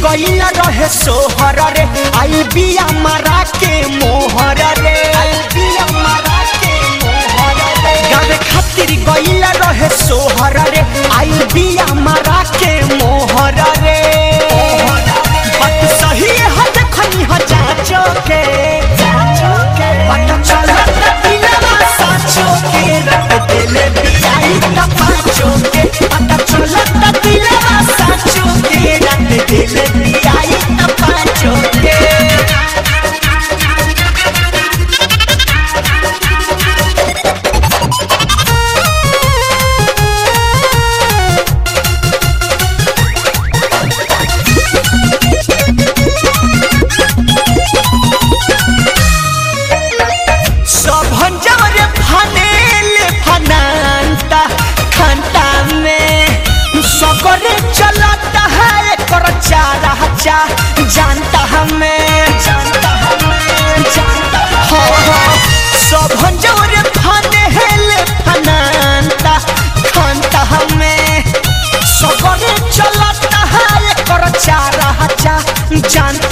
गईल रहे सोहर रे आई बिया मारा के मोहर रे आई बिया मारा के मोहर रे गावे खातिर गईल रहे सोहर रे आई बिया मारा के मोहर रे बात सही है देखनी ह जाचो के जाचो के पता चलत दिलवा साचो के रट दिल बियाई त पाचो के पता चलत दिलवा साचो के रट दिल बियाई त पाचो के सभन जवरे फनेले फनांता खंता में सकरे चलता है कर चारा चा जानता हमें जानता हमें जानता हो हो सभन जवरे फनेले फनांता खंता हमें सकरे चलता है कर चारा चा जानता